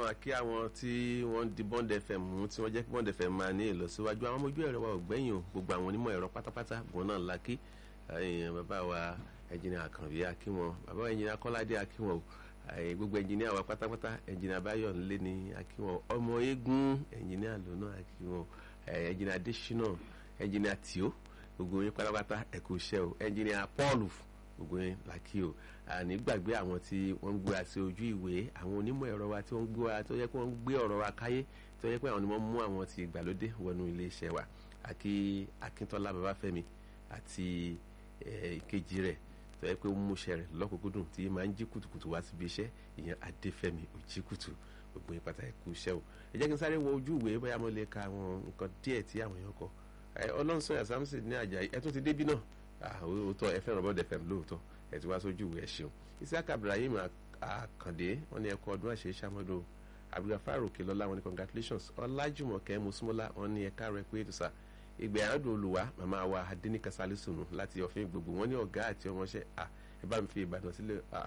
a kí àwọn tí wọ́n di bond fm mú tí wọ́n jẹ́ kí bond fm máa ní ìlọsíwájú àwọn ọmọ ojú ẹ̀rọ wa ò gbẹ̀yìn o gbogbo àwọn onímọ̀ ẹ̀rọ pátápátá gbọ́n náà la kí bàbá wa ẹnjìnìà àkànbí akínwọn bàbá wa ẹnjìnìà kọ́ládé akínwọn o gbogbo ẹnjìnìà wa pátápátá ẹnjìnìà báyọ̀ ńlé ní akínwọn ọmọ eégún ẹnjìnìà lónà akínwọn ẹnjìnìà adésínà ẹnjìnìà tìó gbogbo yín pátápátá ẹ kú iṣẹ́ o ẹnjìnìà paul gbogbo yín làkì o àní gbàgbé àwọn tí wọ́n ń gbé wa sí ojú ìwé àwọn onímọ̀ ẹ̀rọ wa tí wọ́n ń gbé wa tó yẹ kí wọ́n ń gbé ọ̀rọ̀ wa káyé tó yẹ pé àwọn ni wọ́n mú àwọn ti ìgbàlódé wọnú iléeṣẹ́ wa àkí akíntọ́lá babafẹ́mi àti ìkejì rẹ̀ tó yẹ pé ó mú iṣẹ́ rẹ̀ lọ́kùnkúndùn tí máa ń jí kùtùkùtù wá síbi iṣẹ́ ìyẹn adéfẹ́mi òjìkùtù gbogbo yín pátá ẹ̀kú iṣẹ́ o ẹ jẹ́ kí n sáré wọ ojú ìwé bóyá mo lè ka àwọn nǹkan díẹ̀ tí àwọn èèyàn kọ ọlọ́run sọ̀yà samson ní àjàyí ẹ tó ti débí náà òótọ́ ẹ fẹ́ràn bọ́ọ̀dẹ̀ fẹ́m lóòótọ́ ẹ ti wá sójú ìwé ẹ ṣeun isaac ibrahim akande wọn ní ẹkọ ọdún àṣẹ sàmọdún abdulgafar òkèlọlá wọn ní congratulations ọlájùmọ̀kẹ́ mùsùlùmọ́lá wọn ní ẹ̀ka rẹ̀ pé ètùsà ìgbẹ́ àádùn olùwà màmá wa adẹnika sálísùnù láti ọ̀fìn gbogbo wọn ní ọ̀gá àti ọmọọṣẹ́ à ẹ bá mi fi ìbàdàn sílẹ̀ à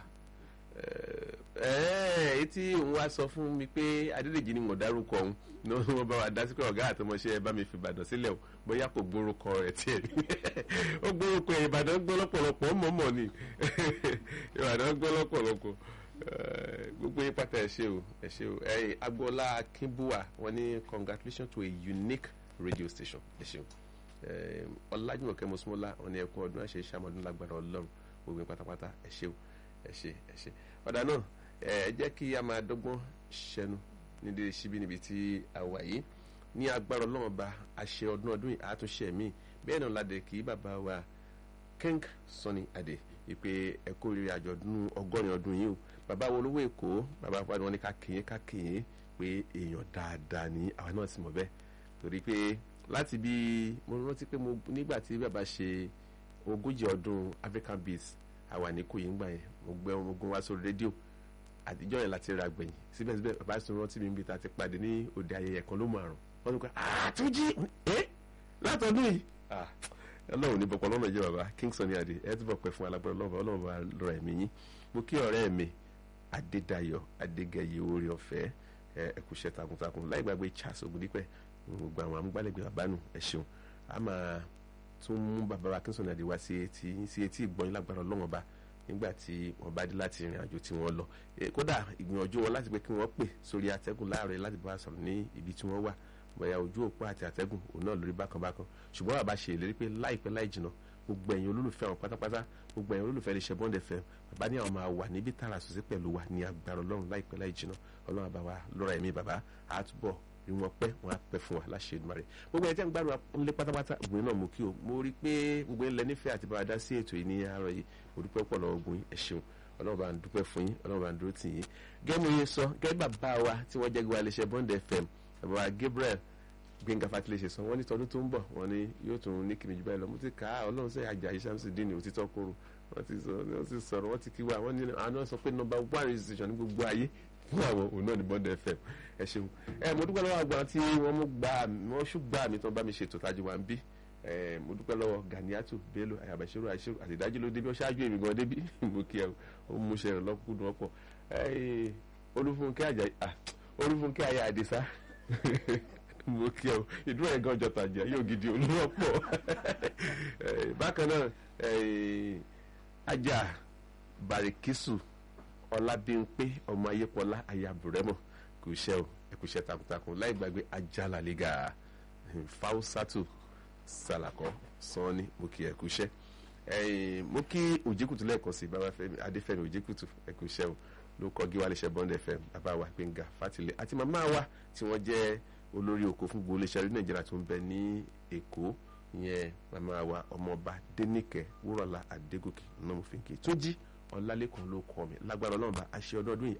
etí òun wá sọ fún mi pé adédèjì ni mo dárúkọ òun ní wọn bá wa dá sí pé ọ̀gá àti ọmọọṣẹ́ ẹ bá mi fi ìbàdàn sílẹ̀ o bóyá kò gbórúkọ rẹ̀ tiẹ̀ ní ó gbórúkọ ìbàdàn gbọ́ lọ́pọ̀lọpọ̀ mọ̀mọ́ ni ìbàdàn gbọ́ lọ́pọ̀lọpọ̀ gbogbo yín pátá ẹ ṣe o ẹ ṣe o ẹ agboola akínbúà wọn ní congratulations to a unique radio station ẹ ṣeun ọlájúmọ̀kẹ́ mọ́sùmọ́lá wọn ní ẹkún ọdún àṣẹ ìṣàmọ́dún lágbára ọlọ́run gbogbo yín pátápátá ẹ ṣe o ẹ ṣe ẹ ṣe ọ̀dà náà ẹ jẹ́ kí a máa dọ́gbọ́n ṣẹnu nídìí síbí níbi tí a wà yìí ní agbára ọlọ́run ba àṣẹ ọdún ọdún yìí àtúnṣe mi bẹ́ẹ̀ náà ládẹ kí bàbá wa king sunny adé ìpè ẹ̀kọ́ rírì àjọ̀dún ọgọ́rin ọdún yìí o bàbá wo olówó èkó bàbá wa ni wọ́n ní ká kéyìn ká kéyìn pé èèyàn dáadáa ní àwa náà sì mọ̀ bẹ́ẹ̀ torí pé láti bí mo rántí pé mo nígbà tí bàbá ṣe ogójì ọdún african beats àwa ní kò yín gbà yẹn mo gbé wọn gun wá sórí rédíò àtijọ́ yẹn láti ra gbẹ̀yìn síbẹ̀síbẹ̀ bàbá sọ rántí mi níbi tá a ti pàdé ní òde ayẹyẹ kan ló mọ àrùn wọ́n ní kó àtúnjí ẹ́ látọdún yìí ọlọ́run ní bọ̀pọ̀ lọ́nà jẹ́ bàbá Kingston ní adé ẹ ti bọ̀ pẹ́ fún alágbára ọlọ́run ọlọ́run bá lọ́ra ẹ̀mí yín mo kí ọ̀rẹ́ mi Adédayọ̀ Adégẹyẹ orí ọ̀fẹ́ ẹ kú iṣẹ́ takuntakun láì gbàgbé Charles Ògúndípẹ̀ gbogbo àwọn amúgbálẹ́gbẹ̀ẹ́ bàbá nù ẹ ṣeun a máa tún mú bàbá wa Kingston ní adé wá sí etí sí etí ìgbọ́n lágbára ọlọ́run ọba nígbà tí wọ́n bá dé láti ìrìn àjò tí wọ́n lọ kódà ìgbìyànjú wọn láti pé kí wọ́n pè sórí atẹ́gùn láàárọ̀ láti bá a sọ̀rọ̀ ní ibi tí wọ́n wà bóyá ojú òpó àti àtẹ́gùn òun náà lórí bákan bákan ṣùgbọ́n bàbá ṣe ìlérí pé láìpẹ́ láì jìnà gbogbo ẹ̀yin olólùfẹ́ àwọn pátápátá gbogbo ẹ̀yin olólùfẹ́ lè ṣe bond fm bàbá ní àwọn máa wà níbi tààrà sòsí pẹ̀lú wa ní agbára ọlọ́run láìpẹ́ láì jìnà ọlọ́run àbá wa lọ́ra ẹ̀mí bàbá àtúbọ̀ rí wọn pẹ́ wọn á pẹ́ fún wa láṣẹ Èdùmàrè gbogbo ẹ̀ tí ń gbádùn ńlẹ̀ pátápátá ògbìn náà mú kí o mo rí pé gbogbo ńlẹ̀ nífẹ̀ẹ́ àti bàbá dá sí ètò yìí ní àárọ̀ yìí mo dúpẹ́ pọ̀ lọ́wọ́ ogun ẹ̀ ṣeun ọlọ́run bá ń dúpẹ́ fún yín ọlọ́run bá ń dúró tì yín gẹ́gẹ́ bí sọ gẹ́gẹ́ bàbá wa tí wọ́n jẹ́ gbogbo àlẹ́ṣẹ́ bond fm bàbá wa Gabriel gbẹ̀ngà fatilẹ̀ ṣe sọ wọ́n ní tọdún tó ń bọ̀ wọ́n ní yóò tún ní kìnnìjú báyìí lọ mo ti kà á ọlọ́run sẹ́yìn àjà ìṣàmùsì dín ní òtítọ́ kóró wọ́n ti sọ wọ́n ti sọ̀rọ̀ wọ́n ti kí wa wọ́n ní àwọn náà sọ pé nọ́mbà one radio station ní gbogbo ayé fún àwọn òun náà ní bond fm ẹ ṣeun ẹ mo dúpẹ́ lọ́wọ́ àgbà tí wọ́n mú gbà wọ́n ṣùgbà mi tó bá mi ṣètò tájú wa ń bí ẹ mo dúpẹ́ lọ́wọ́ Ganiatu Bello ayabashiru àṣírí àtìdájú ló débi ó ṣáájú èmi gan débi mo kí ẹ ó mú ṣe rẹ lọ́kùnkùn ọ̀pọ̀ Olúfúnkẹ́ Àjàyí Olúfúnkẹ́ ayé àdìsá mo kí ẹ ìdúró ẹ̀ gan jọta jẹ yóò gidi olúwọ́pọ̀ bákan náà ajá Barikisu Ọlábímpé ọmọ ayépọlá ayabùrẹ́mọ̀ kò ṣe o ẹ kò ṣe takuntakun láì gbàgbé ajá làlígà Fausatu sàlàkọ sanni mo kí ẹ kú iṣẹ́ mo kí òjìkùtù lẹ́ẹ̀kan sí bàbá Fẹ́mi Adéfẹ́mi òjìkùtù ẹ kú iṣẹ́ o ló kọ gíwá léṣẹ Bond FM bàbá wa Gbẹ́ngà Fátìlẹ̀ àti màmá wa tí wọ́n jẹ́ olórí oko fún gbogbo iléeṣẹ́ rí Nàìjíríà tó ń bẹ ní Èkó ìyẹn màmá wa ọmọọba Dénìkẹ́ Wúrọ̀lá Adégòkè náà mo fi ń kí tó jí ọlálẹ́kùn ló kọ́ mi lágbára ọlọ́run bá aṣẹ ọdún ọdún yìí